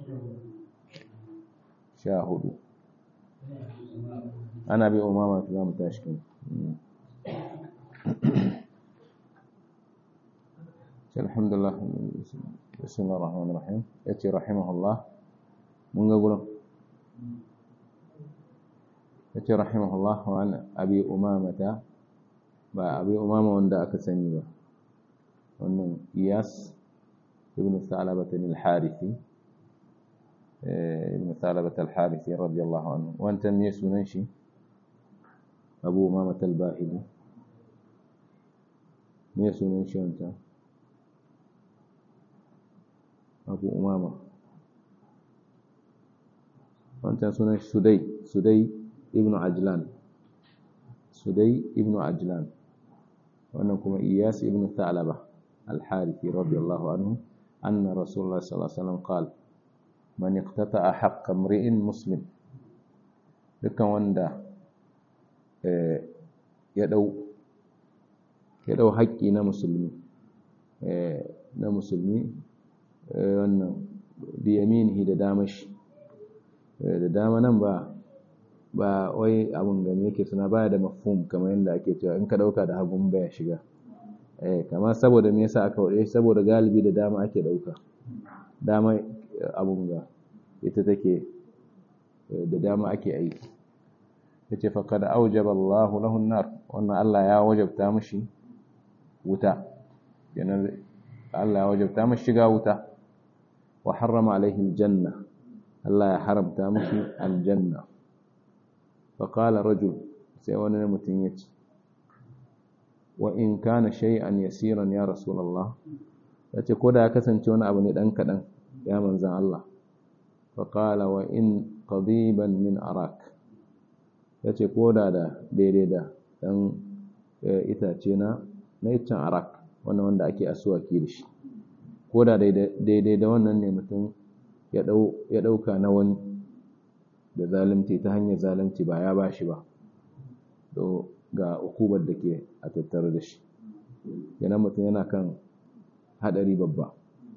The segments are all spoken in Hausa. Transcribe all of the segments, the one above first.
sha hudu ana bi umama za mu tashi kan alhamdulillah bismillahir rahmanir rahim yace rahimahullah mun ga gurin yace rahimahullah wa an abi umamata ba abi umama wanda aka sani ba wannan iyas ibn thalabat al-harithi ibn thalabat al-harithi radiyallahu anhu wanta me sunan shi abu umama al-bahili me sunan shi wanta abu umama wancan sunan shi sudai sudai ibn ajlan sudai ibn ajlan wannan kuma iyas ibn thalaba al-harithi radiyallahu anhu anna rasulullah sallallahu alaihi wasallam qala man iqtata'a haqqa imri'in muslim dukkan wanda ya dau ya dau haƙƙi na musulmi na musulmi wannan biyaminihi da damashi da dama nan ba ba wai abun gani yake suna baya da mafhum kamar yadda ake cewa in ka dauka da hagun baya shiga eh kamar saboda me yasa aka wade saboda galibi da dama ake dauka dama abun ga ita take da dama ake aiki yace faqad awjaba Allahu lahu an-nar wannan Allah ya wajabta mishi wuta yana Allah ya wajabta mishi shiga wuta wa harrama alaihi aljanna Allah ya haramta mishi aljanna fa qala rajul sai wani mutum yace wa in kana shay'an yasiran ya rasulullah yace ko da ya kasance wani abu ne dan kadan ya manzan Allah fa qala wa in qadiban min arak yace ko da da daidai da dan itace na na iccen arak wannan wanda ake asuwaki da shi ko da daidai da wannan ne mutum ya ɗauka na wani da zalunci ta hanyar zalunci ba ya bashi ba to ga ukubar da ke a tattare da shi yana mutum yana kan haɗari babba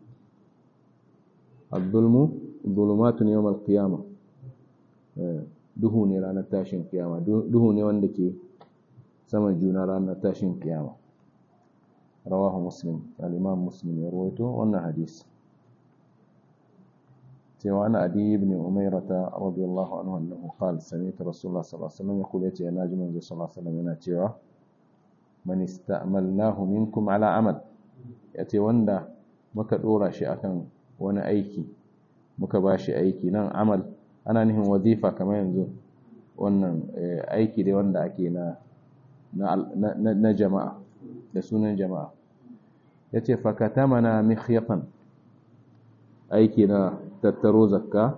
abdulmu zulumatu ne yawon kiyama duhu ne ranar tashin kiyama duhu ne wanda ke saman juna ranar tashin kiyama رواه مسلم الإمام مسلم يرويته وأن حديث وعن أبي بن أميرة رضي الله عنه أنه قال سمعت رسول الله صلى الله عليه وسلم يقول يتي أنا جمع صلى الله عليه وسلم يناتيوا من استعملناه منكم على عمل يتي وندا muka dora shi akan wani aiki muka bashi aiki nan amal ana nihin wazifa kamar yanzu wannan aiki dai wanda ake na na jama'a da sunan jama'a ya ce fakata mana mikhyatan aiki na tattaro zakka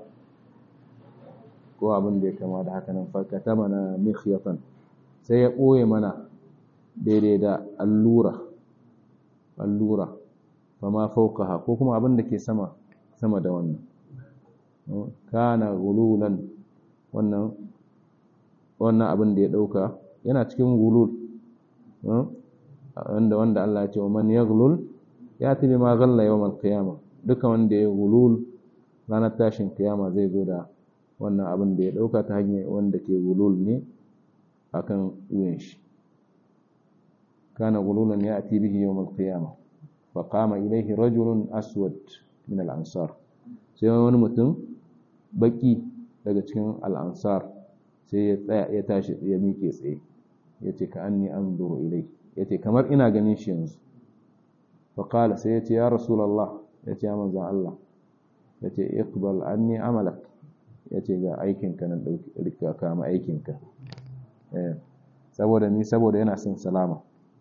ko abin da ya kama da haka nan fakata mana mikhyatan sai ya ɓoye mana daidai da allura allura ba ma faukaha ko kuma abin da ke sama sama da wannan kana gululan wannan wannan abin da ya ɗauka yana cikin gulul wanda wanda Allah ya ce man yaghlul yati bima ghalla yawm al-qiyamah duka wanda ya gulul ranar tashin kiyama zai zo da wannan abin da ya dauka ta hanyar wanda ke gulul ne akan wuyan shi kana gululan yati bihi yawm al-qiyamah fa qama ilayhi rajulun aswad min al-ansar sai wani mutum baki daga cikin al-ansar sai ya tsaya ya tashi ya miƙe tsaye yace ka anni anzuru ilayhi ya ce kamar ina ganin shi yanzu faƙala sai ya ce ya rasulallah ya ce ya manzan Allah ya ce iqbal anni amalak ya ce ga aikinka na ɗauka kama aikinka saboda ni saboda yana son salama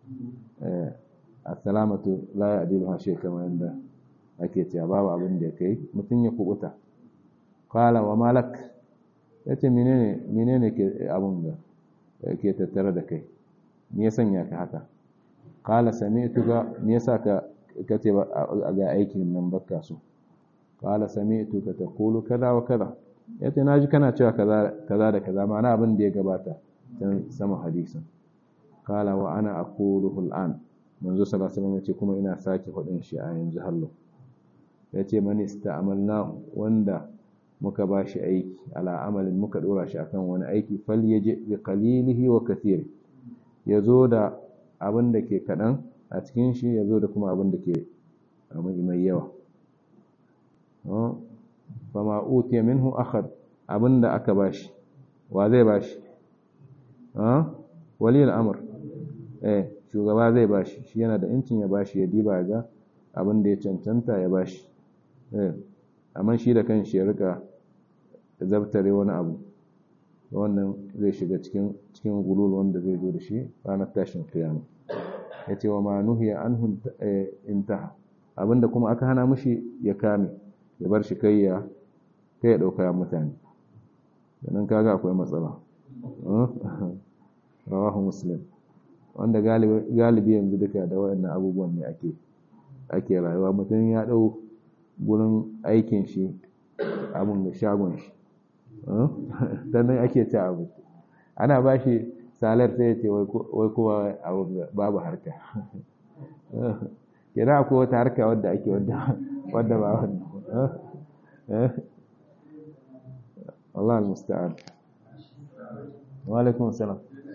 a salamatu la ya adilu hashe kamar yadda ake cewa babu abin da ya kai mutum ya kubuta ƙala wa malak ya ce menene ke abin da ke tattare da kai me ya sanya ka haka qala sami'tuka me yasa ka kace ga aikin nan baka so qala sami'tuka taqulu kaza wa kaza yace naji kana cewa kaza kaza da kaza ma'ana abin da ya gabata dan sama hadisin qala wa ana aquluhu al'an manzo sallallahu alaihi wasallam yace kuma ina sake fadin shi a yanzu hallo ya ce mani sta'amalna wanda muka ba shi aiki ala amalin muka dora shi akan wani aiki fal yaji bi qalilihi wa kathiri yazo da abin da ke kadan a cikin shi yazo da kuma abin da ke mai yawa fama utiya minhu akhad abin da aka bashi wa zai bashi wali al'amur eh shugaba zai bashi shi yana da incin ya bashi ya diba ga abin da ya cancanta ya bashi eh amma shi da kanshi ya rika zabtare wani abu wannan zai shiga cikin cikin gulul wanda zai zo da shi ranar tashin kiyama yace wa ma nuhiya anhu intaha abinda kuma aka hana mishi ya kame ya bar shi kai ya kai ya dauka mutane dan kaga akwai matsala rawahu muslim wanda galibi yanzu duka da waɗannan abubuwan ne ake ake rayuwa mutum ya ɗau gurin aikin shi abin da shagon shi sannan ake ci abu ana ba shi salar sai ya ce wai kowa babu harka kira akwai wata harka wadda ake wadda ba wannan Allah al-musta'an wa alaikum salam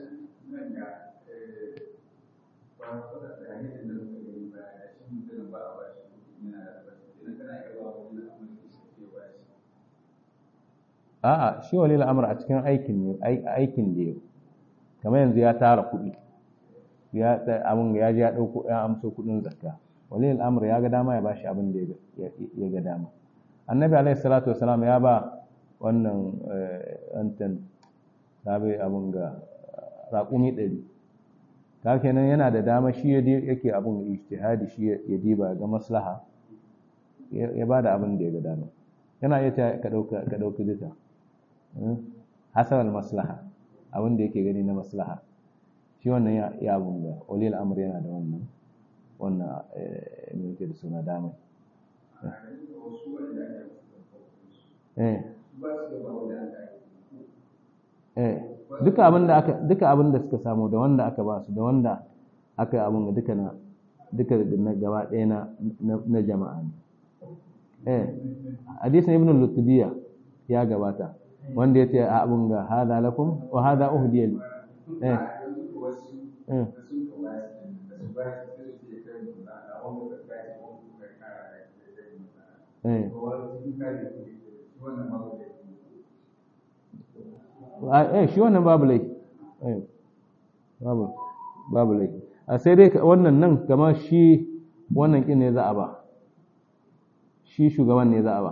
a'a shi walil amr a cikin aikin ne aikin da yau kamar yanzu ya tara kuɗi ya abin ya ji ya ɗauko ya amso kuɗin zakka walil amr ya ga dama ya bashi abin da ya ga dama annabi alaihi salatu wasalam ya ba wannan antan sabai abin ga raƙumi ɗari ta kenan yana da dama shi yake abin ijtihadi shi ya diba ga maslaha ya ba da abin da ya ga dama yana iya ka ɗauki duka hasarar maslaha abin da yake gani na maslaha shi wannan ya abin da olil amur yana da wannan wannan ne yake da suna dama duka abin da aka duka abin da suka samu da wanda aka ba su da wanda aka abin da duka na duka na gaba ɗaya na na jama'a ne eh hadisin ibn al-lutbiya ya gabata wanda yace a abun ga hada lakum wa hada uhdiya li eh eh eh shi wannan babu laifi eh babu babu laifi a sai dai wannan nan kamar shi wannan kin ne za a ba shi shugaban ne za a ba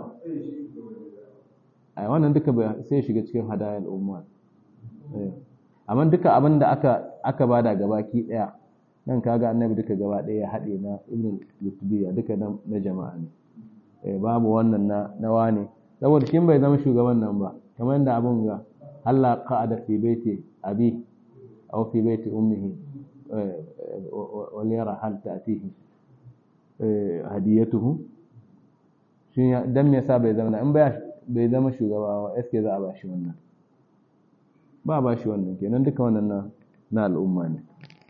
a wannan duka sai shiga cikin hadayar umma amma duka abin da aka aka bada gabaki daya nan kaga annabi duka gaba daya ya haɗe na ibn lutbiya duka na jama'a ne babu wannan na na wane saboda shi bai zama shugaban nan ba kamar yadda abin ga Allah qa'ada fi baiti abi aw fi baiti ummihi wal yara hal ta'tihi hadiyatuhu shi dan me yasa bai zama in bai zama shugaba ba eske za a ba shi wannan ba ba shi wannan kenan duka wannan na na al'umma ne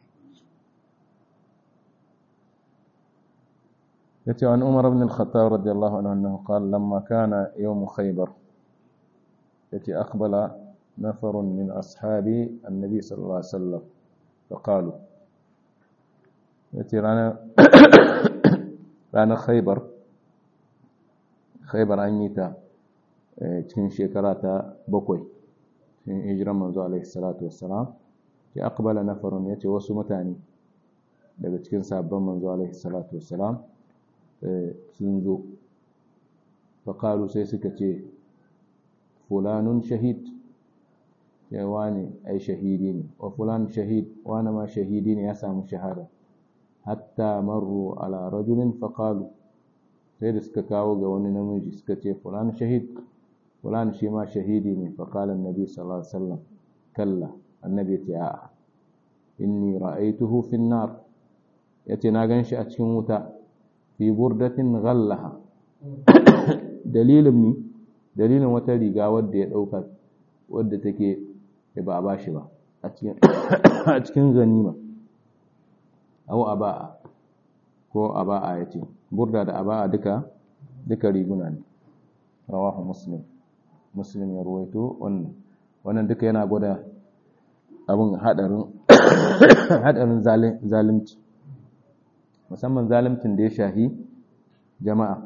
yace an Umar ibn al-Khattab radiyallahu anhu annahu qala lamma kana yawm Khaybar yace aqbala نفر من أصحاب النبي صلى الله عليه وسلم فقالوا yace ranar ranar Khaybar Khaybar an yi ta cikin shekara ta bakwai cikin hijiran manzo alaihi salatu wassalam ya aqbala nafarun yace wasu mutane daga cikin sabon manzo alaihi salatu wassalam sun zo faqalu sai suka ce fulanun shahid ya wani ai shahidi ne wa fulan shahid wani ma shahidi ne ya samu shahada hatta marru ala rajulin faqalu sai da suka kawo ga wani namiji suka ce fulan shahid fulan shi ma shahidi ne faqala annabi sallallahu alaihi wasallam kalla annabi ya a'a inni ra'aytuhu fi an-nar yace na ganshi a cikin wuta fi burdatin ghallaha dalilin ni dalilin wata riga wadda ya dauka wadda take ba a bashi ba a cikin a cikin ganima aw aba'a ko aba'a yace burda da aba'a duka duka riguna ne rawahu muslim muslim ya ruwaito wannan wannan duka yana gwada abin hadarin hadarin zalunci musamman zaluncin da ya shahi jama'a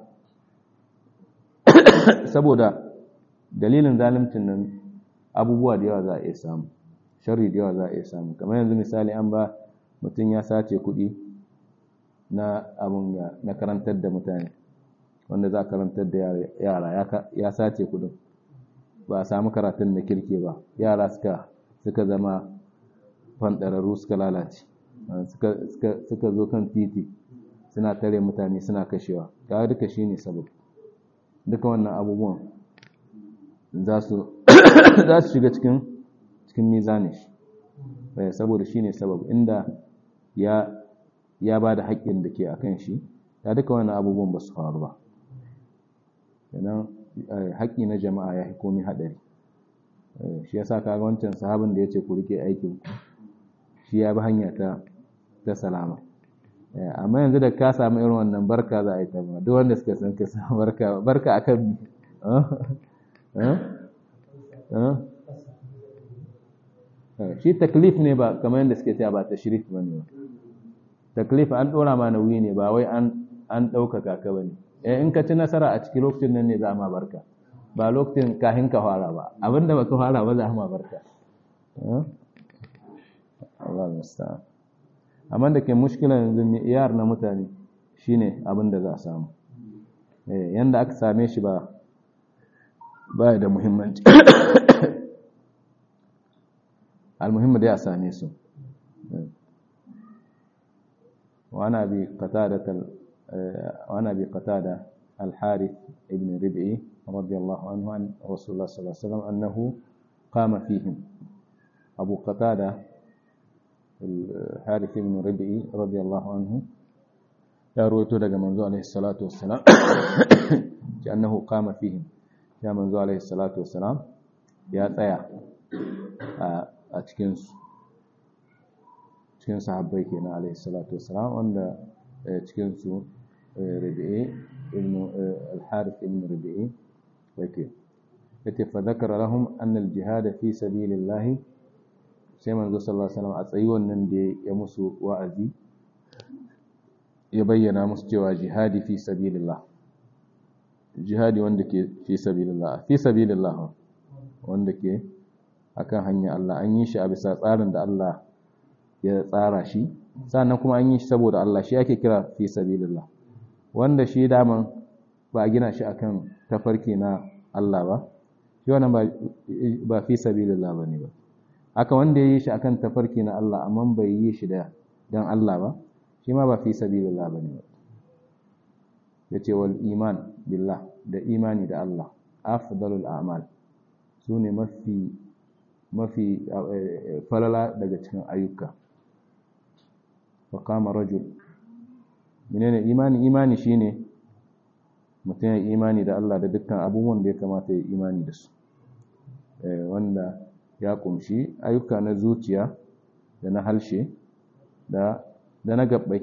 saboda dalilin zaluncin nan abubuwa da yawa za a iya samu sharri da yawa za a iya samu kamar yanzu misali an ba mutum ya sace kuɗi na abun na karantar da mutane wanda za a karantar da yara ya sace kuɗin ba a samu karatun da kirke ba yara suka suka zama fanɗararru suka lalace suka zo kan titi suna tare mutane suna kashewa ga duka shi ne sabab duka wannan abubuwan za su shiga cikin cikin mizanin shi saboda shi ne sabab inda ya ba da haƙƙin da ke a kan shi ya duka wannan abubuwan ba su faru ba kenan haƙƙi na jama'a ya fi komi haɗari shi ya sa kaga wancan sahabin da ya ce ku rike aikin shi ya bi hanya ta ta salama amma yanzu da ka samu irin wannan barka za a yi ta ba duk wanda suka san ka samu barka barka akan shi taklif ne ba kamar yadda suke cewa ba ta shirif ba ne taklif an ɗora ma nauyi ne ba wai an ɗaukaka ka ba ne in ka ci nasara a cikin lokacin nan ne za a ma barka ba lokacin kahin ka fara ba abinda ba ka fara ba za a ma barka Allah musta'an amma da ke mushkila yanzu iyar na mutane shine abin da za a samu yanda aka same shi ba ba da muhimmanci almuhimmi da ya same su وانا ابي قتاده وانا ابي قتاده الحارث ابن ربعي رضي الله عنه عن رسول الله صلى الله عليه وسلم انه قام فيهم ابو قتاده الحارث بن ربعي رضي الله عنه ya rawaito daga manzo alaihi salatu wassalam ki annahu qama fihim ya manzo alaihi salatu wassalam ya tsaya a cikin su cikin sahabbai kenan alaihi salatu wassalam wanda cikin su rabi'i ibn al-harith ibn rabi'i yake yace fa zakara lahum anna al-jihad fi sabilillah sai manzo sallallahu alaihi wasallam a tsayi wannan da ya musu wa'azi ya bayyana musu cewa jihadi fi sabilillah jihadi wanda ke fi sabilillah fi sabilillah wanda ke akan hanya Allah an yi shi a bisa tsarin da Allah ya tsara shi sannan kuma an yi shi saboda Allah shi ake kira fi sabilillah wanda shi daman ba a gina shi akan tafarki na Allah ba shi wannan ba fi sabilillah bane ba haka wanda ya yi shi akan tafarki na Allah amma bai yi shi da dan Allah ba shi ma ba fi sabilillah bane ba yace wal iman billah da imani da Allah afdalul a'mal sune mafi mafi falala daga cikin ayyuka wa kama rajul menene imani imani shine mutum ya imani da Allah da dukkan abubuwan da ya kamata ya imani da su wanda ya kumshi ayyuka na zuciya da na halshe da da na gabbai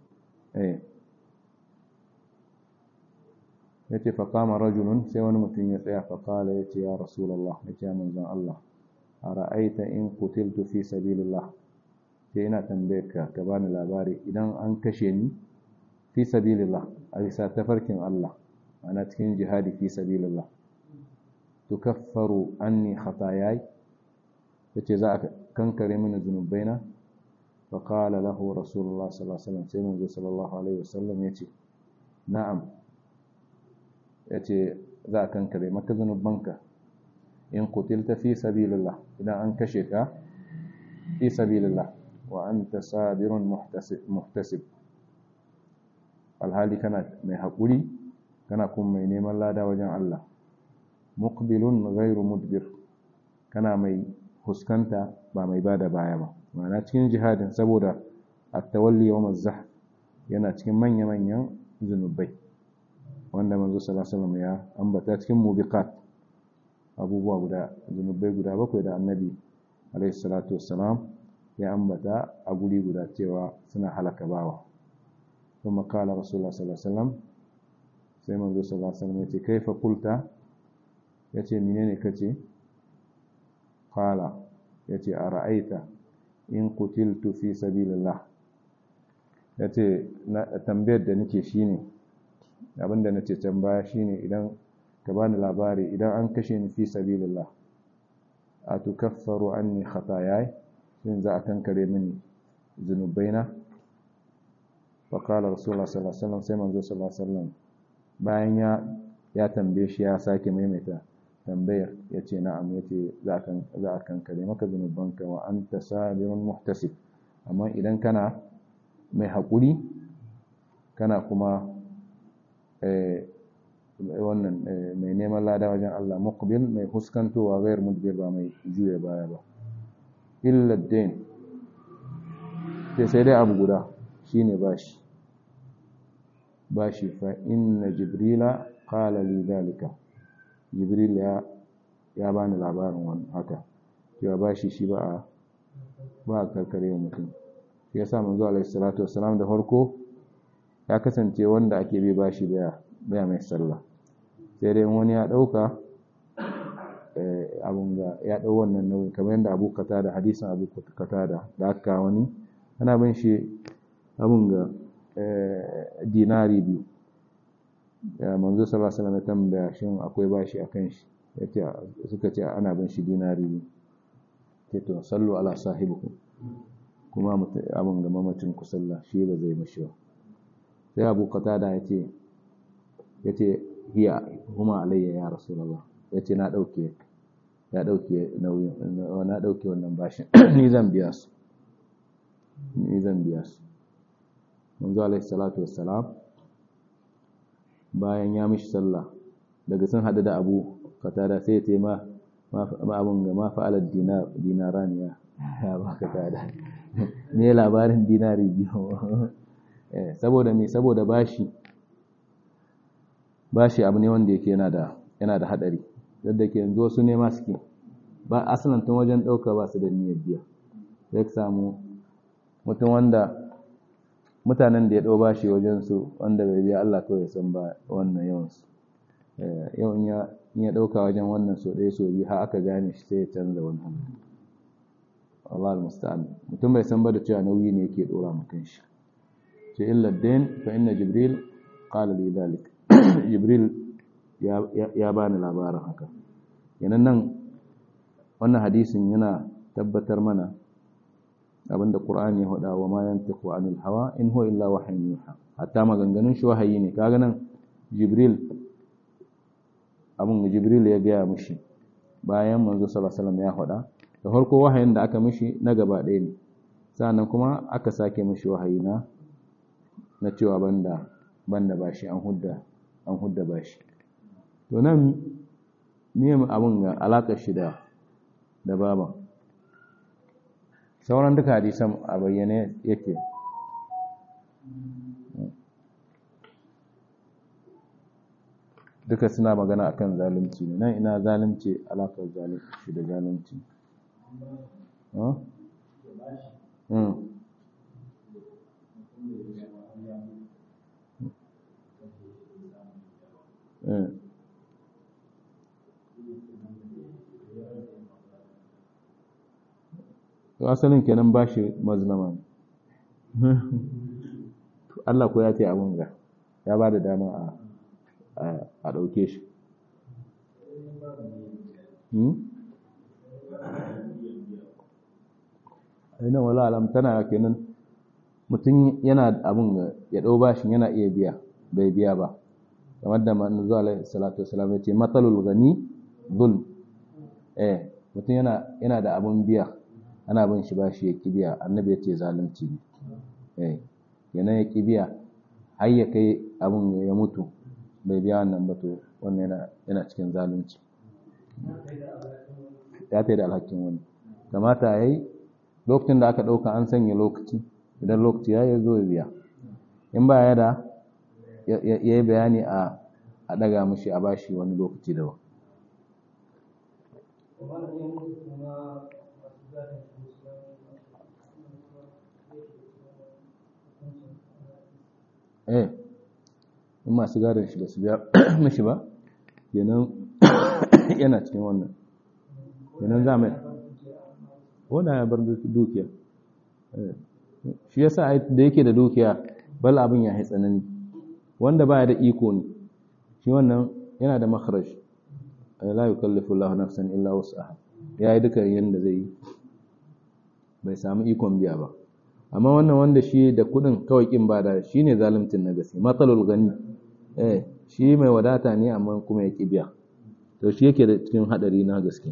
ya ce faƙama rajulun sai wani mutum ya tsaya faƙala ya ce ya rasulallah ya ce manzan Allah a ra'aita in kutiltu fi sabilillah sai ina tambayar ka ka bani labari idan an kashe ni fi sabilillah a bisa tafarkin Allah ana cikin jihadi fi sabilillah tukaffaru anni khatayai yace za a kankare mini zunubaina fa qala lahu rasulullah sallallahu alaihi wasallam sai manzo sallallahu alaihi wasallam yace na'am yace za a kankare maka zunubanka in qutilta fi sabilillah idan an kashe ka fi sabilillah wa anta sabirun muhtasib muhtasib alhali kana mai haƙuri kana kuma mai neman lada wajen Allah muqbilun ghairu mudbir kana mai huskanta ba mai bada baya ba ma'ana cikin jihadin saboda at-tawalli wa mazah yana cikin manya-manyan zunubai wanda manzo sallallahu alaihi wasallam ya ambata cikin mubiqat abubuwa guda zunubai guda bakwai da annabi alaihi salatu wassalam ya ambata a guri guda cewa suna halaka bawa kuma kala rasulullah sallallahu alaihi wasallam sai manzo sallallahu alaihi wasallam ya ce kaifa qulta yace menene kace qala yace ara'aita in qutiltu fi sabilillah yace tambayar da nake shine abinda nace can baya shine idan ka bani labari idan an kashe ni fi sabilillah atukaffaru anni khataayai shin za a kankare mini zunubaina fa qala rasulullah sallallahu alaihi wasallam sai manzo sallallahu alaihi wasallam bayan ya ya tambaye shi ya sake maimaita tambayar yace na'am yace za a za a kankare maka zunubanka wa anta sabirun muhtasib amma idan kana mai haƙuri kana kuma wannan mai neman lada wajen Allah muqbil mai huskantowa gayar mudbir ba mai juya baya ba illa dain sai sai dai abu guda shine bashi bashi fa inna jibrila qala li dalika jibril ya ya bani labarin wannan haka cewa bashi shi ba a ba a karkare mutum shi yasa manzo alaihi salatu wassalam da farko ya kasance wanda ake bi bashi baya baya mai sallah sai dai wani ya dauka abun ga ya dau wannan nauyin kamar yadda Abu Qatada hadisin Abu Qatada da aka wani ana bin shi abun ga dinari biyu ya manzo sallallahu alaihi wasallam ya tambaya shin akwai bashi akan shi yace suka ce ana bin shi dinari biyu ce to sallu ala sahibikum kuma abun ga mamacin ku sallah shi ba zai mashi ba sai Abu Qatada yace yace hiya huma alayya ya rasulullah yace na dauke ya dauke nauyin na dauke wannan bashin ni zan biya su ni zan biya su manzo alaihi salatu wassalam bayan ya mishi sallah daga sun hadu da Abu Qatada sai ya ce ma ma abun ga ma fa'ala dinar dinaraniya ya ba Qatada ne labarin dinari biyu saboda me saboda bashi bashi abu ne wanda yake yana da yana da hadari yadda ke yanzu wasu ne masu ke ba asalin tun wajen ɗauka ba su da niyyar biya sai ka samu mutum wanda mutanen da ya ɗau bashi wajen su wanda bai biya Allah kawai san ba wannan yawan su yau in ya ɗauka wajen wannan so ɗaya so biyu har aka gane shi sai ya canza wani hannu Allah musta'an mutum bai san ba da cewa nauyi ne yake ɗora mutum shi ce illa dain fa inna jibril qala li dhalik jibril ya bani labarin haka yanan nan wannan hadisin yana tabbatar mana abinda qur'ani ya hada wa ma yantiqu anil hawa in huwa illa wahyun yuha hatta maganganun shi wahayi ne kaga nan jibril abin jibril ya gaya mishi bayan manzo sallallahu alaihi wasallam ya hada da farko wahayin da aka mishi na gaba ɗaya ne sannan kuma aka sake mishi wahayi na na cewa banda banda bashi an hudda an hudda bashi to nan miye abin ga alakar shi da da baban sauran duka hadisan a bayyane yake duka suna magana akan zalunci ne nan ina zalunci alakar zalunci da zalunci to asalin kenan ba shi mazlama ne Allah ko ya ce abin ga ya ba da dama a ɗauke shi ainihin wala alam tana kenan mutum yana abin ya ɗau bashin yana iya biya bai biya ba kamar da manzo alaihi salatu wasalam ya ce matsalul gani zulm eh mutum yana yana da abin biya ana bin shi bashi ya kibiya annabi ya ce zalunci ne eh kenan ya kibiya har ya kai abin ya mutu bai biya wannan ba to wannan yana yana cikin zalunci ya tai da alhakin wani kamata yayi lokacin da aka dauka an sanya lokaci idan lokaci ya yi zo ya biya in ba ya da ya yi bayani a a daga mushi a bashi wani lokaci daban eh in masu gadon shi ba su biya mishi ba kenan yana cikin wannan kenan za mai wanda ya bar dukiya shi yasa da yake da dukiya bal abin ya yi tsanani wanda baya da iko ne shi wannan yana da makharaj la yukallifu Allahu nafsan illa wus'aha yayi duka yanda zai yi bai samu ikon biya ba amma wannan wanda shi da kudin kawai kin bada shine zalimcin na gaske matsalul gani eh shi mai wadata ne amma kuma ya ki biya to shi yake da cikin hadari na gaske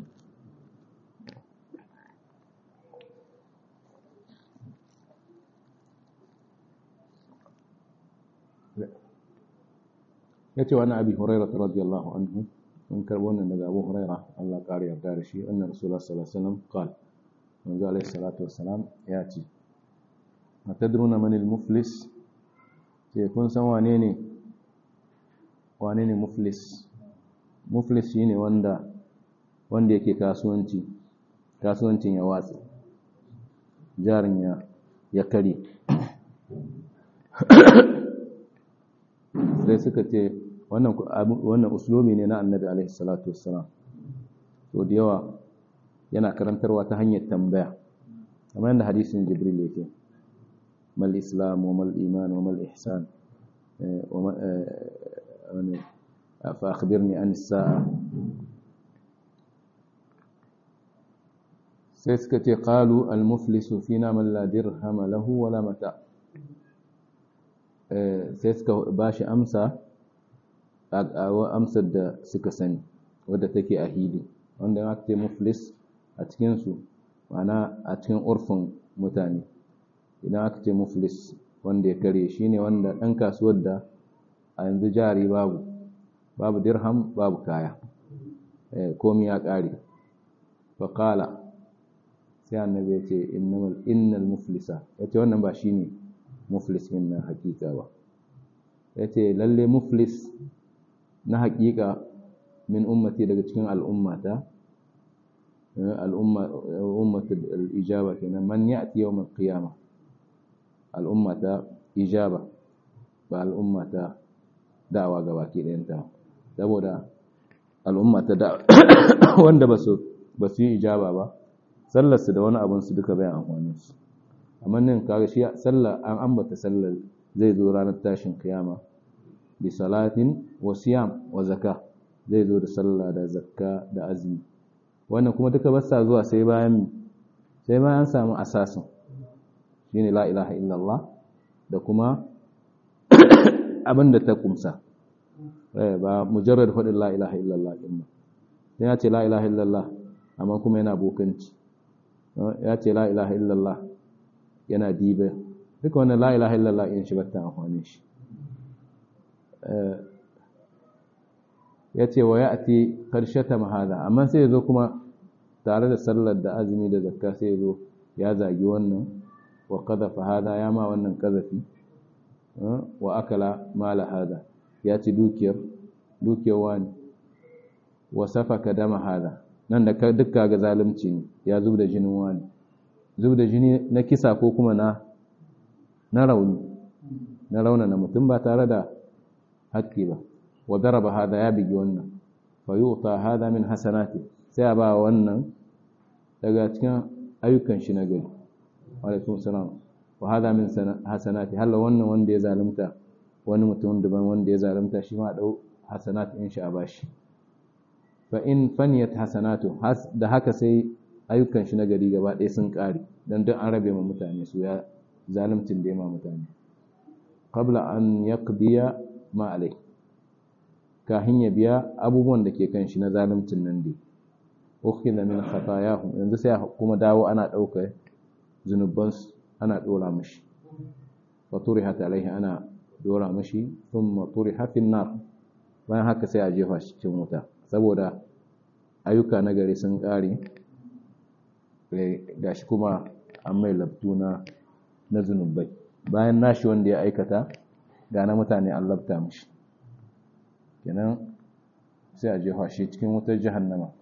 yace wani abi hurairah radiyallahu anhu mun karbo wannan daga Abu Hurairah Allah kare yarda da shi annabi Rasulullah sallallahu alaihi wasallam qala manzo alaihi salatu wassalam ya ce atadruna man al-muflis ce kun san wane ne wane ne muflis muflis shine wanda wanda yake kasuwanci kasuwancin ya watsi jarin ya ya kare sai suka ce wannan wannan uslubi ne na annabi alaihi salatu wassalam to da yawa yana karantarwa ta hanyar tambaya kamar yadda hadisin jibril yake mal islam wa mal iman wa mal ihsan fa akhbirni an as-sa'a sai suka ce qalu al muflisu fina man la dirham lahu wala mata sai suka bashi amsa amsar da suka sani wadda take a hili wanda aka ce muflis a cikinsu ma'ana a cikin urfin mutane idan aka ce muflis wanda ya kare shi ne wanda ɗan kasuwar da a yanzu jari babu babu dirham babu kaya komi ya ƙare faƙala sai annabi ya ce innal muflisa ya ce wannan ba shi ne muflis in na hakika ba ya ce lalle muflis na hakika min ummati daga cikin al'ummata al'ummata al'ijaba kenan man ya'ti yawm al-qiyama al'ummata ijaba ba al'ummata da'awa gaba ke ɗayanta saboda al'ummata da wanda ba su yi ijaba ba sallarsu da wani abinsu duka bayan amfaninsu amma nan kaga shi sallar an ambata sallar zai zo ranar tashin kiyama bi salatin wa siyam wa zaka zai zo da sallah da zakka da azumi wannan kuma duka basa zuwa sai bayan sai bayan samu asasin shine la ilaha illallah da kuma abin da ta kumsa ba mujarrad faɗin la ilaha illallah din ba sai ya ce la ilaha illallah amma kuma yana bokanci ya ce la ilaha illallah yana dibe duka wannan la ilaha illallah in shi batta amfani shi ya ce wa ya ati karshata mahada amma sai ya zo kuma tare da sallar da azumi da zakka sai ya zo ya zagi wannan wa qadhafa hada ya ma wannan kazafi wa akala mala hada ya ci dukiyar dukiyar wani wa safaka dama hada nan da dukka ga zalunci ne ya zub da jinin wani zub da jini na kisa ko kuma na na rauni na rauna na mutum ba tare da haƙƙi ba wa daraba hada ya bigi wannan fa yuta hada min hasanati sai a ba wannan daga cikin ayyukan shi na gari alaikum salam wa hada min hasanati halla wannan wanda ya zalunta wani mutum daban wanda ya zalunta shi ma dau hasanat in shi a bashi fa in faniyat hasanatu da haka sai ayyukan shi na gari gaba ɗaya sun ƙare dan duk an rabe ma mutane su ya zalimcin da ya ma mutane qabla an yaqdiya ma alai kahin ya biya abubuwan da ke kan shi na zalimcin nan dai ukhidha min khatayahum yanzu sai kuma dawo ana ɗaukar zunubansu ana ɗora mashi wa turihat alaihi ana ɗora mashi thumma turiha fin nar bayan haka sai a jefa shi cikin wuta saboda ayyuka na gari sun ƙare gashi kuma an mai labtu na na zunubai bayan nashi wanda ya aikata ga na mutane an labta mashi kenan sai a jefa shi cikin wutar jahannama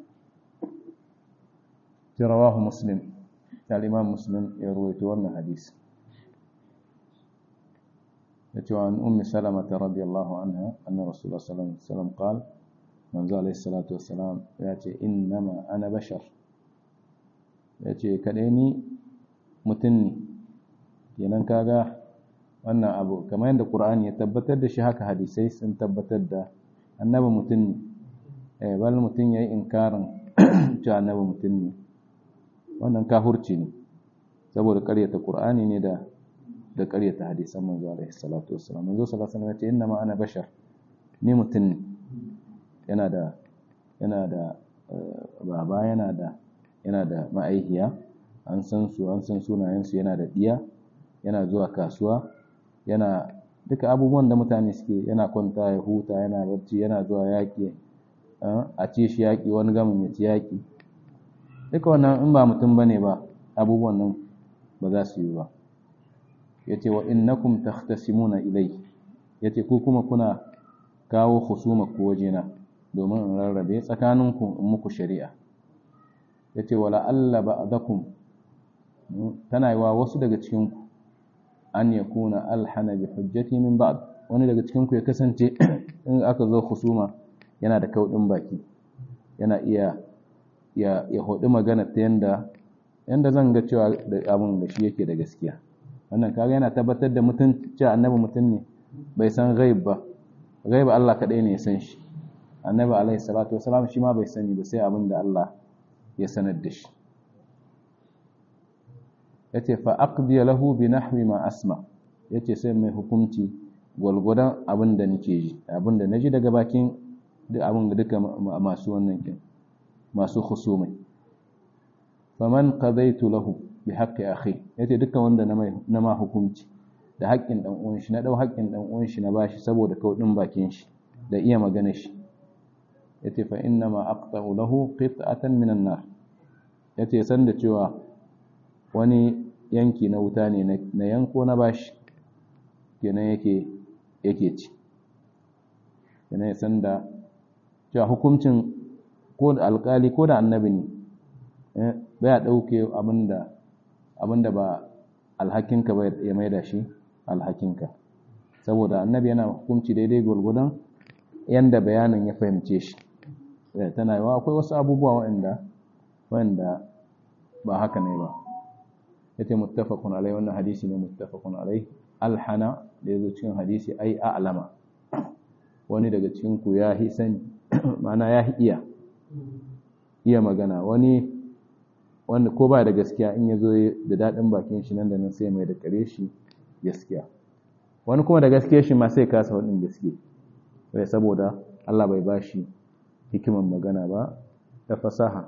rawahu muslim الإمام مسلم يروي wannan hadisi yace wa an ummi salama radiyallahu anha anna rasulullah sallallahu alaihi wasallam qala manzo alaihi salatu wassalam yace innama ana bashar yace kadai ni mutum ne kenan kaga wannan abu kamar yadda qur'ani ya tabbatar da shi haka hadisai sun tabbatar da annabi mutum ne eh bal mutum yayi inkarin cewa annabi mutum ne wannan kafurci ne saboda ƙaryata qur'ani ne da da ƙaryata hadisan manzo alaihi salatu wassalam manzo sallallahu alaihi wasallam ya ce inna ma ana bashar ni mutum ne yana da yana da baba yana da yana da ma'aikiya an san su an san sunayen su yana da diya yana zuwa kasuwa yana duka abubuwan da mutane suke yana kwanta ya huta yana barci yana zuwa yaƙi a ce shi yaƙi wani gamin ya ci yaƙi duka wannan in ba mutum bane ba abubuwan nan ba za su yi ba yace wa innakum takhtasimuna ilai yace ku kuma kuna kawo husuma ku wajena domin in rarrabe tsakaninku in muku shari'a yace wala alla ba'dakum tana yi wa wasu daga cikin ku an yakuna alhana bi hujjati min ba'd wani daga cikin ku ya kasance in aka zo husuma yana da kaudin baki yana iya ya ya hodi magana ta yanda yanda zan ga cewa da abin da shi yake da gaskiya wannan kaga yana tabbatar da mutum cewa annabi mutum ne bai san ghaib ba ghaib Allah kadai ne ya san shi annabi alaihi salatu wasalam shi ma bai sani ba sai abin da Allah ya sanar da shi yace fa aqdi lahu bi nahwi ma asma yace sai mai hukunci gwalgwadon abin da nake ji abin da naji daga bakin duk abin da duka masu wannan kin masu khusumai faman qadaitu lahu bi haqqi akhi yace duka wanda na mai na ma hukunci da haƙƙin dan uwan shi na dau haƙƙin dan uwan shi na bashi saboda kaudin bakin shi da iya magana shi yace fa inna ma aqta'u lahu qit'atan minan nar yace san da cewa wani yanki na wuta ne na yanko na bashi kenan yake yake ci kenan ya san da cewa hukuncin ko da alkali ko da annabi ne baya dauke abinda abinda ba alhakinka ba ya maida shi alhakinka saboda annabi yana hukunci daidai gwargwadon yanda bayanin ya fahimce shi tana yawa akwai wasu abubuwa waɗanda waɗanda ba haka ne ba yace muttafaqun alai wannan hadisi ne muttafaqun alai alhana da yazo cikin hadisi ai a'lama wani daga cikin ku ya hi sani ma'ana ya hi iya iya magana wani wanda ko ba da gaskiya in yazo da dadin bakin shi nan da nan sai mai da kare shi gaskiya wani kuma da gaskiya shi ma sai kasa wadin gaskiya wai saboda Allah bai bashi hikiman magana ba ta fasaha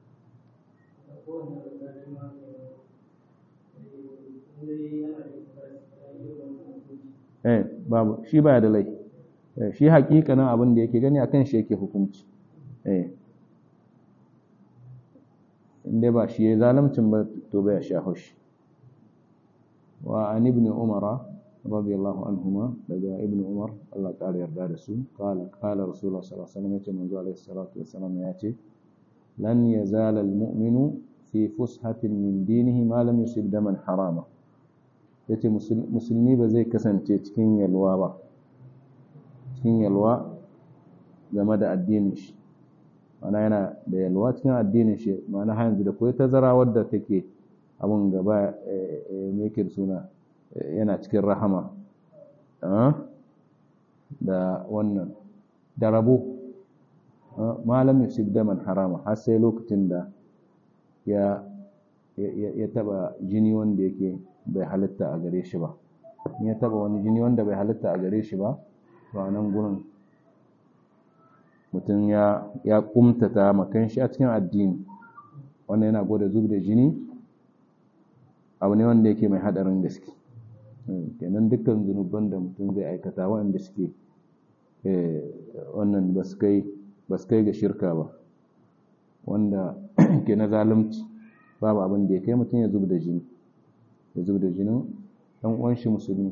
eh babu shi baya da lai shi hakikanin abin da yake gani akan shi yake hukunci eh inda ba shi ya zalimcin ba to bai sha haushi wa an ibn umar radiyallahu anhuma daga ibn umar Allah ƙara yarda da su qala qala rasulullah sallallahu alaihi wasallam yace manzo alaihi salatu wasallam yace lan yazala almu'minu fi fushatin min dinihi ma lam yusib daman harama yace musulmi ba zai kasance cikin yalwa ba cikin yalwa game da addinin shi mana yana da yalwa cikin addinin shi mana har yanzu da koyi tazara wadda take abun gaba me yake suna yana cikin rahama da wannan da rabo malam yusuf daman harama har sai lokacin da ya ya taba jini wanda yake bai halitta a gare shi ba in ya taba wani jini wanda bai halitta a gare shi ba to a nan gurin mutum ya ya kumtata makan shi a cikin addini wannan yana gwada zub da jini abu ne wanda yake mai hadarin gaske kenan dukkan zunuban da mutum zai aikata waɗanda suke wannan ba su kai ga shirka ba wanda ke na zalunci babu abin da ya kai mutum ya zub da jini ya zub da jinin ɗan uwan shi musulmi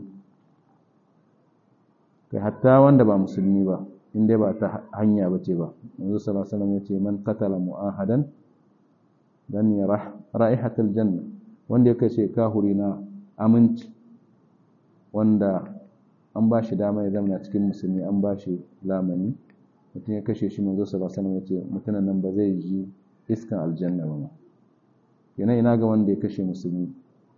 kai hatta wanda ba musulmi ba in dai ba ta hanya ba ce ba yanzu sallallahu alaihi wasallam ya ce man qatala mu'ahadan dan ya ra'ihatul janna wanda ya kashe kahuri na aminci wanda an ba shi dama ya zama cikin musulmi an ba shi lamani mutum ya kashe shi manzo sallallahu alaihi wasallam ya ce mutumin nan ba zai ji iskan aljanna ba ma yana ina ga wanda ya kashe musulmi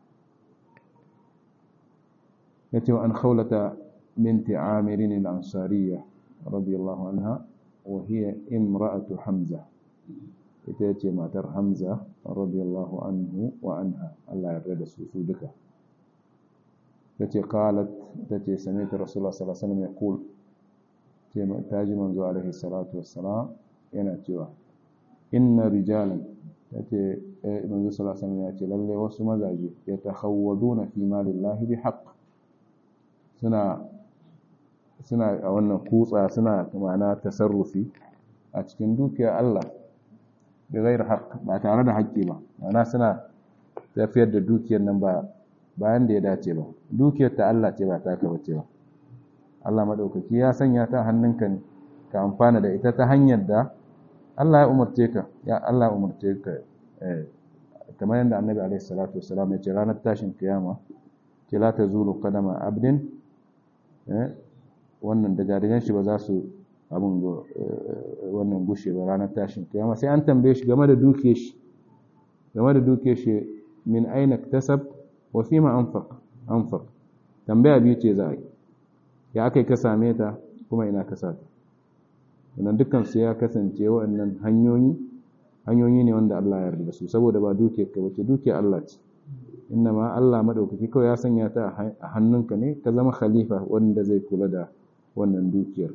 ya ce wa an khawlata binti amirin al-ansariya radiyallahu anha wa hiya imra'atu hamza ita ce matar hamza radiyallahu anhu wa anha Allah ya da su su duka tace qalat tace sami'tu rasulullah sallallahu alaihi wasallam yaqul ce taji manzo alaihi salatu wassalam yana cewa inna rijalan tace manzo sallallahu alaihi wasallam ya ce lalle wasu mazaje yatakhawwaduna fi malillahi bihaqq suna suna a wannan kutsa suna ma'ana tasarrufi a cikin dukiyar Allah da gairar haƙ ba tare da haƙƙi ba ma'ana suna tafiyar da dukiyar nan ba bayan da ya dace ba dukiyar ta Allah ce ba ta ka bace ba Allah madaukaki ya sanya ta hannunka ne ka amfana da ita ta hanyar da Allah ya umarce ka ya Allah ya umarce ka eh kamar yadda Annabi alaihi salatu wassalam ya ce ranar tashin kiyama ke la tazulu qadama abdin eh wannan daga shi ba za su abin wannan gushe ba ranar tashin kiyama sai an tambaye shi game da duke shi game da duke shi min aina tasab wa fi ma anfaq anfaq tambaya biyu ce za a yi ya akai ka same ta kuma ina ka sa ta wannan dukkan su ya kasance waɗannan hanyoyi hanyoyi ne wanda Allah ya yarda da su saboda ba duke ka bace duke Allah ce inna ma Allah madaukaki kawai ya sanya ta a hannunka ne ka zama khalifa wanda zai kula da wannan dukiyar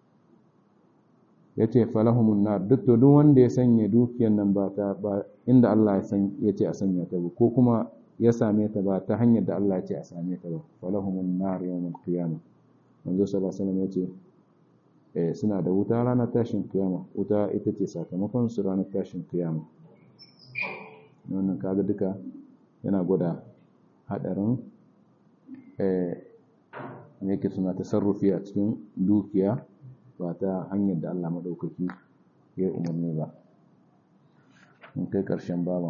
ya ce falahumun nar duk to duk wanda ya sanya dukiyar nan ba ta ba inda Allah ya san ya ce a sanya ta ba ko kuma ya same ta ba ta hanyar da Allah ya ce a same ta ba falahumun nar yawmul qiyamah manzo sallallahu alaihi wasallam ya ce eh suna da wuta ranar tashin kiyama wuta ita ce sakamakon su ranar tashin kiyama wannan kaga duka yana gwada hadarin eh me yake suna tasarrufi a cikin dukiya ba ta hanyar da Allah maɗaukaki ya umarni ba in kai ƙarshen baban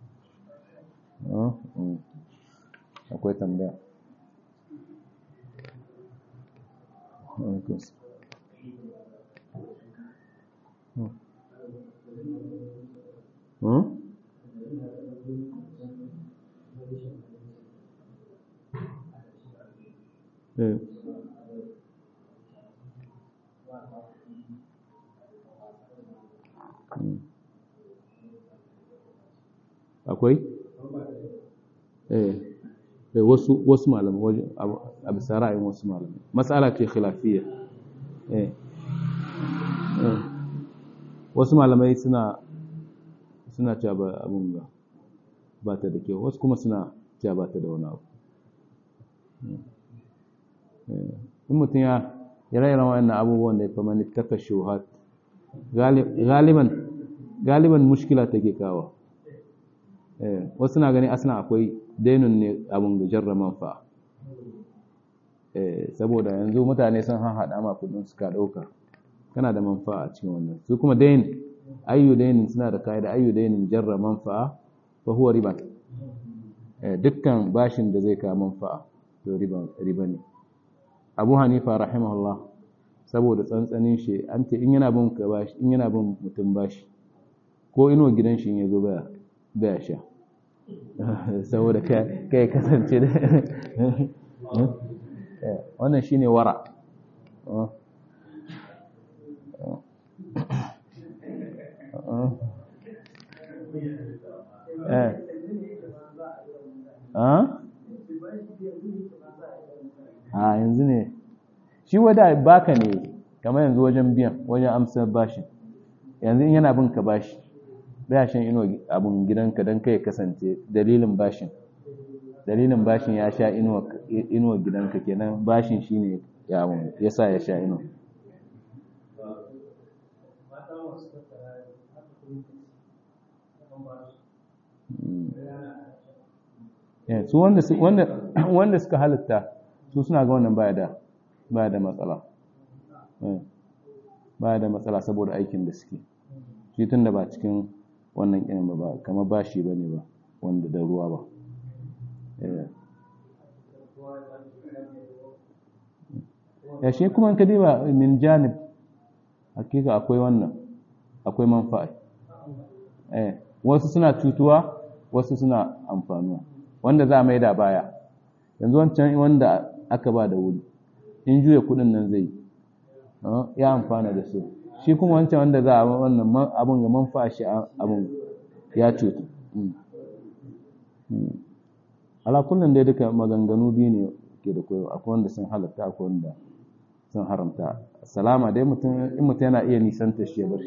akwai tambaya Eh. akwai eh wasu wasu malamai waje a bisa ra'ayin wasu malamai matsala ce khilafiyya eh wasu malamai suna suna cewa ba abun ba ba ta da kyau wasu kuma suna cewa ba ta da wani abu in mutum ya ya raira wa'annan abubuwan da ya fama ni taka shuhat galiban galiban mushkila take kawo wasu na gani asina akwai dainun ne abin da jarra manfa saboda yanzu mutane sun haɗa ma kudin suka ɗauka kana da manfa a cikin wannan su kuma dain ayyu dainin suna da ka'ida ayyu dainin jarra manfa'a fa huwa riba dukkan bashin da zai kawo manfa'a to riba ne abu hanifa rahimahullah saboda tsantsanin shi an ce in yana bin ka bashi in yana bin mutum bashi ko ino gidan shi ya zo baya baya sha saboda kai kasance da wannan shine wara eh a yanzu ne shi wada baka ne kamar yanzu wajen biyan wajen amsar bashi yanzu in yana bin ka bashi baya shan ino abin gidanka don kai kasance dalilin bashin dalilin bashin ya sha inuwa gidanka kenan bashin shine ya ya sa ya sha ino su wanda suka halitta su suna ga wannan baya da baya da matsala baya da matsala saboda aikin da suke shi tun da ba cikin wannan ƙinin ba ba kama bashi ba ne ba wanda da ruwa ba ya shi kuma in ka diba min janib hakika akwai wannan akwai manfa'a eh wasu suna cutuwa wasu suna amfanuwa wanda za a maida baya yanzu wancan wanda aka ba da wuri in juya kudin nan zai ya amfana da su shi kuma wancan wanda za a wannan abun ga manfa'a shi abun ya cutu ala kullum dai duka maganganu biyu ne ke da koyo akwai wanda sun halatta akwai wanda sun haramta salama dai mutum in mutum yana iya nisanta shi ya bar shi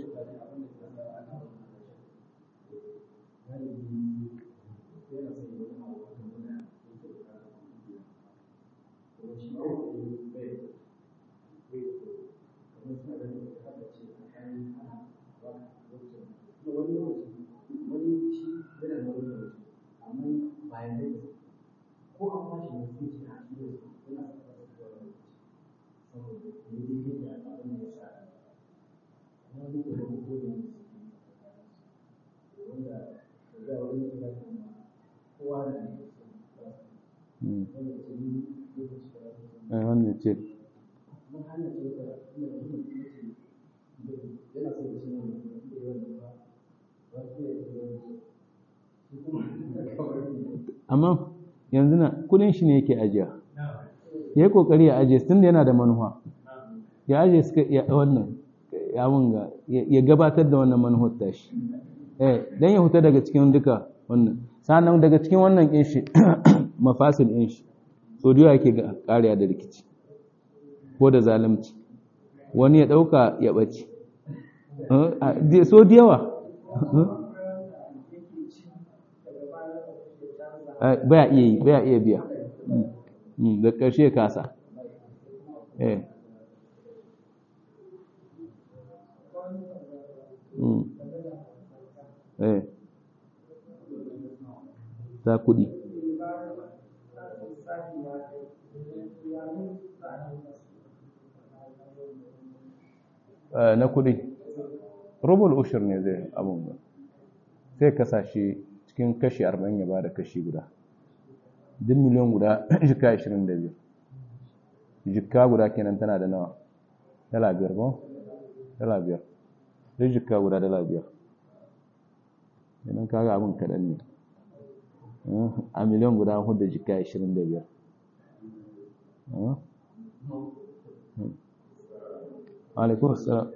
wannan ce amma yanzu na kudin shi ne yake ajiya ya yi kokari ya ajiye tun da yana da manuwa ya ajiye suka iya wannan ya munga ya gabatar da wannan manuwar tashi eh dan ya huta daga cikin duka wannan sannan daga cikin wannan kin shi mafasil din shi so da yake kariya da rikici ko da zalunci wani ya dauka ya bace so da yawa baya iya yi baya iya biya da ƙarshe kasa eh eh ta kudi na kudi rubul ushir ne zai abun sai kasashe cikin kashi 40 ya bada kashi guda duk miliyan guda jika 25 jika guda kenan tana da nawa dala biyar ba dala biyar duk jika guda dala biyar idan kaga abin kaɗan ne a miliyan guda hudu jika 25 alaikun salam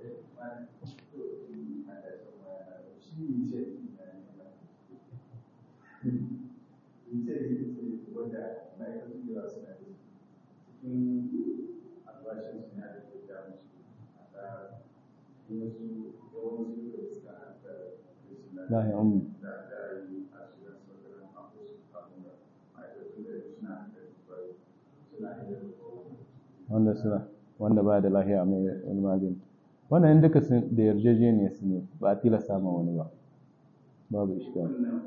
lahi ummi wanda suna wanda ba da lahiya mai wani magani wannan duka da yarjejeniya su ne ba a tilasta ma wani ba babu ishka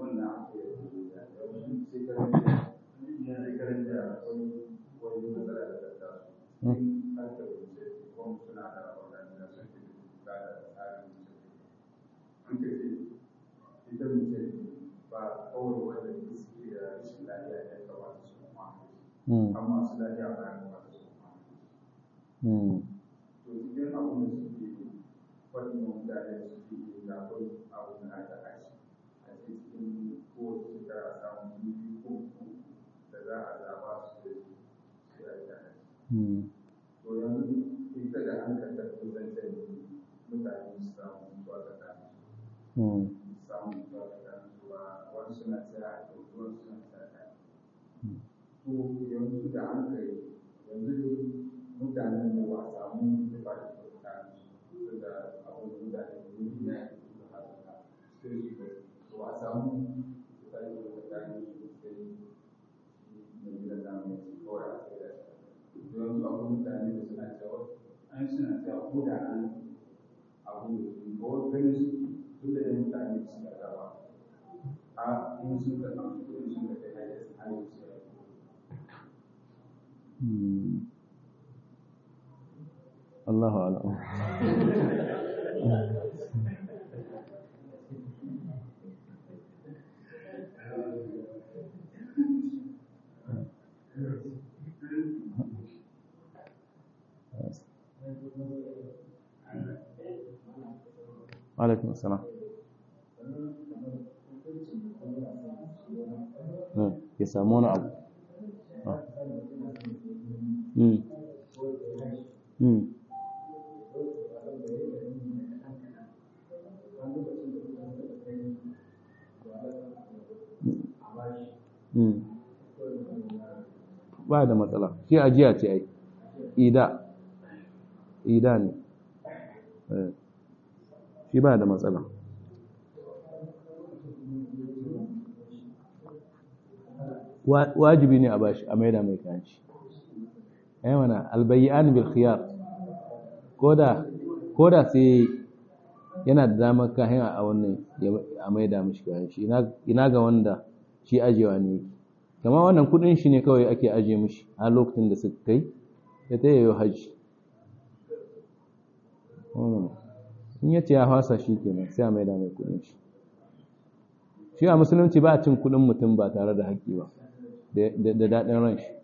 ita mace ba kawai wanda suke da rashin lafiya ya kamata su kuma amma su lafiya ba ya kamata su kuma to cikin abin da suke faɗin mutane suke yi da akwai abin da aka ashi a cikin kowace shekara samun biyu ko da za a zaba su da su yi aiki to yanzu ita da an ka tafi zancen mutane su samu zuwa ga samun zuwa ga zuwa wani suna tsaya a ɗauki wani suna tsaya to yanzu da an kai yanzu dai mutanen da ba a samu da ba da kyauta su da abin da mutane da yi na yi da haka sai su ba to a samu su kai da mutane su sai na gidan namu kawai a sai da shi yanzu akwai mutane da suna cewa an suna cewa ko da an abu da su ko gani suke duk da yin mutane su da rawa a in sun ka samu kuɗi sun ka kai hanyar su hanyar su Allahu a'lam alaikun salam ya samu wani abu ba da matsala shi ajiya ce ai ida ida ne shi ba da matsala wajibi ne a bashi a maida mai kanci ai mana albayyan bil khiyar koda koda sai yana da damar kahin a wannan a maida mishi kanci ina ga wanda shi ajewa ne kama wannan kudin shi ne kawai ake aje mishi a lokacin da suka kai ya ta yayo hajji in ya ce ya fasa shi kenan sai a maida mai kudin shi shi a musulunci ba a cin kudin mutum ba tare da haƙƙi ba da daɗin ran shi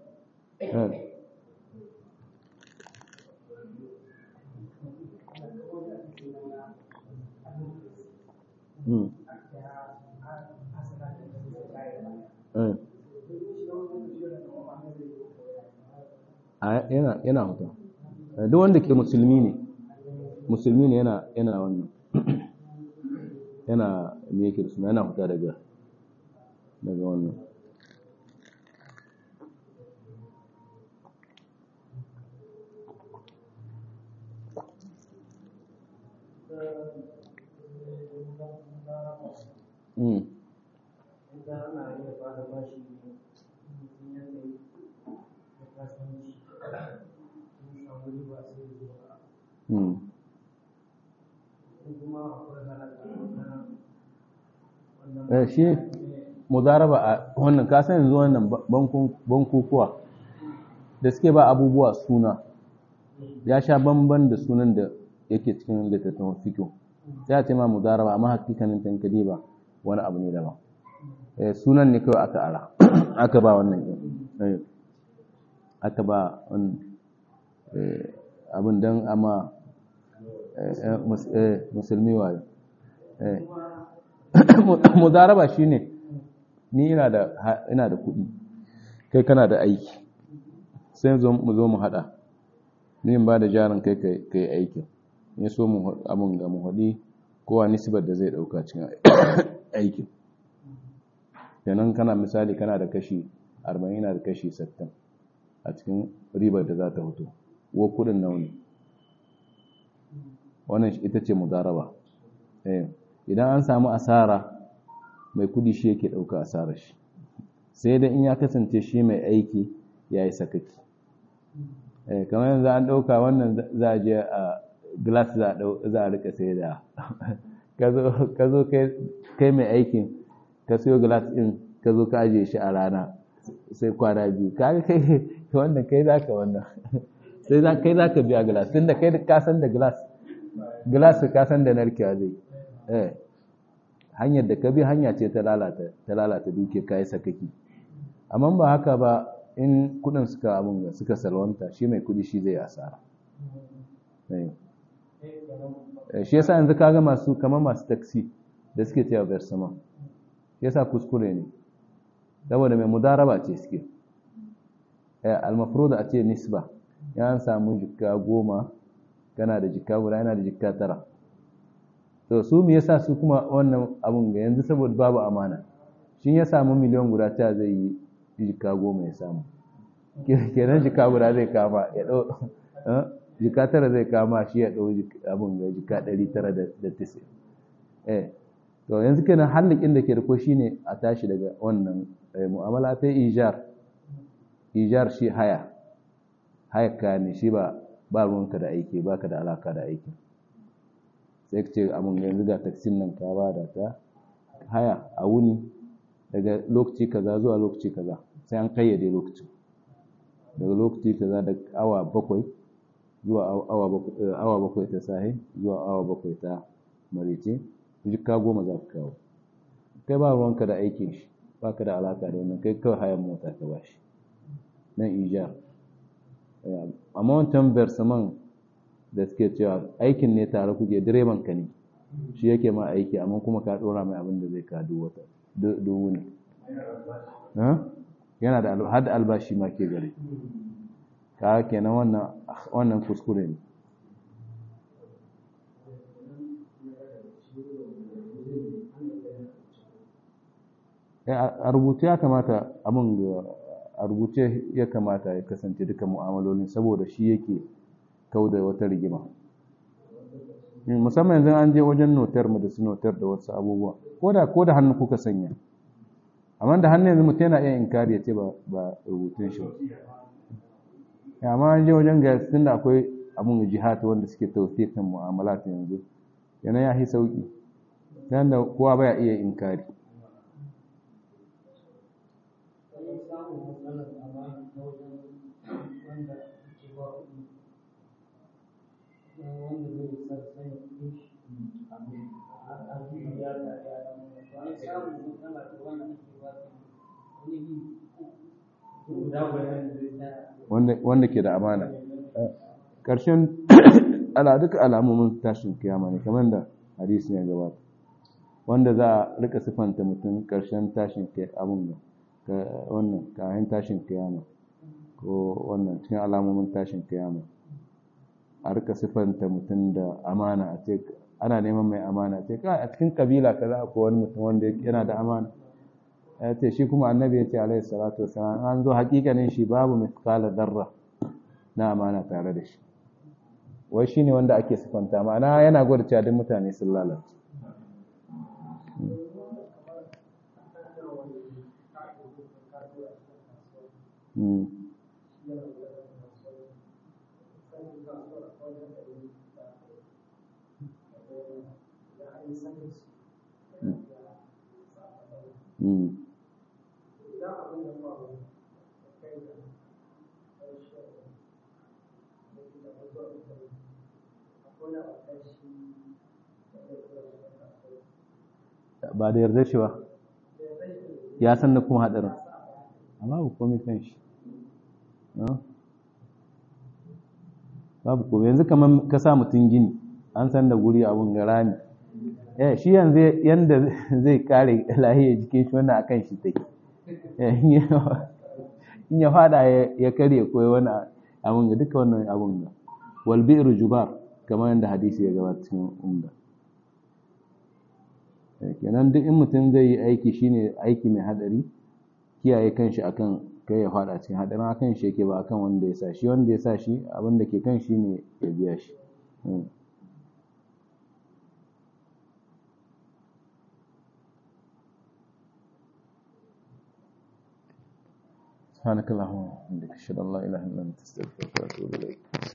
yana huta duk wanda ke musulmi ne musulmi ne yana yana wannan yana me yake suna yana huta daga daga wannan Mm. shi mudaraba a wannan kasan yanzu wannan bankukuwa da suke ba abubuwa suna ya sha bamban da sunan da yake cikin littattafan fikiyo sai a ce ma mudaraba amma hakikanin tankadi ba wani abu ne daban sunan ne kawai aka ara aka ba wannan aka ba abin don amma musulmi wayo mudaraba shine ni ina da ina da kuɗi kai kana da aiki sai mu zo mu hada ni in ba da jarin kai kai aikin ne so mu abun ga mu hadi kowa nisbar da zai dauka cikin aikin kenan kana misali kana da kashi 40 ina da kashi 60 a cikin ribar da za ta fito wo kudin nawa ne wannan ita ce mudaraba eh idan an samu asara mai kudi shi yake ɗauka asarar shi sai dai in ya kasance shi mai aiki ya yi sakaki kamar yanzu an ɗauka wannan za a je a glass za a rika sai da ka zo kai mai aikin ka siyo glass ɗin ka zo ka ajiye shi a rana sai kwana biyu ka kai wannan kai za ka wannan sai kai za ka biya glass tun da kai ka san da glass glass ka san da narkewa zai eh hanyar da ka bi hanya ce ta lalata ta lalata duke kai sakaki amma ba haka ba in kudin suka abun suka salwanta shi mai kudi shi zai asara shi yasa yanzu kaga masu kamar masu taxi da suke cewa versama yasa kuskure ne saboda mai mudaraba ce suke almafruda a ce nisba ya samu jikka goma kana da jikka guda yana da jikka tara to su me yasa su kuma wannan abun ga yanzu saboda babu amana shin ya samu miliyan guda ta zai yi jika goma ya samu kenan jika guda zai kama ya dau jika tara zai kama shi ya dau abun ga jika ɗari tara da tisi eh to yanzu kenan hallikin da ke da ko shine a tashi daga wannan mu'amala ta ijar ijar shi haya haya ka ne shi ba ba ruwanka da aiki baka da alaka da aiki sai ka ce abin yanzu ga taksin nan ka ba da ta haya a wuni daga lokaci kaza zuwa lokaci kaza sai an kayyade lokacin daga lokaci kaza da awa bakwai zuwa awa bakwai ta sahi zuwa awa bakwai ta marice jikka goma za ka kawo kai ba ruwanka da aikin shi ba ka da alaka da wannan kai kawai hayan mota ka ba shi nan ijar amma wancan versaman da suke cewa aikin ne tare kuke direban ka ne shi yake ma aiki amma kuma ka dora mai abin da zai ka duk wata duk wuni yana da har da albashi ma ke gare ka kenan wannan wannan kuskure ne a rubuce ya kamata abin a rubuce ya kamata ya kasance duka mu'amalolin saboda shi yake kau da wata rigima musamman yanzu an je wajen notar mu da su notar da wasu abubuwa ko da hannu kuka sanya amma da hannu yanzu mutum yana iya inkari ya ce ba rubutun shi ba amma an je wajen ga tun da akwai abin jihad wanda suke tawfiqin mu'amalat yanzu yana ya yi sauki yanda kowa baya iya inkari wanda ke da amana ƙarshen ala duka alamomin tashin kiyama ne kamar da hadisi ya gabata wanda za a rika siffanta mutum ƙarshen tashin abin da wannan kayan tashin kiyama ko wannan cikin alamomin tashin kiyama a rika siffanta mutum da amana a ce ana neman mai amana a ce a cikin kabila kaza ko wani mutum wanda yana da amana ya ce shi kuma annabi ya ce alaihi salatu wasalam an zo hakikanin shi babu mithqala darra na amana tare da shi wai shine wanda ake sifanta ma'ana yana gwada cewa duk mutane sun lalace Mm. ba da yarda shi ba ya san da kuma haɗarin amma ba komai kan shi babu komai yanzu kamar ka sa mutum gini an san da guri abun gara ne eh shi yanzu yanda zai kare lahiyar jikin shi wannan akan shi take in ya fada ya karye koyi wani abun ga duka wannan abun ga wal bi'ru jubar kamar yadda hadisi ya gabata cikin umda kenan duk in mutum zai yi aiki shine aiki mai hadari kiyaye kanshi akan kai ya fada cikin hadarin akan shi yake ba akan wanda ya sa shi wanda ya sa shi abin da ke kan shi ne ya biya shi سبحانك اللهم وبحمدك اشهد ان لا اله الا انت استغفرك واتوب اليك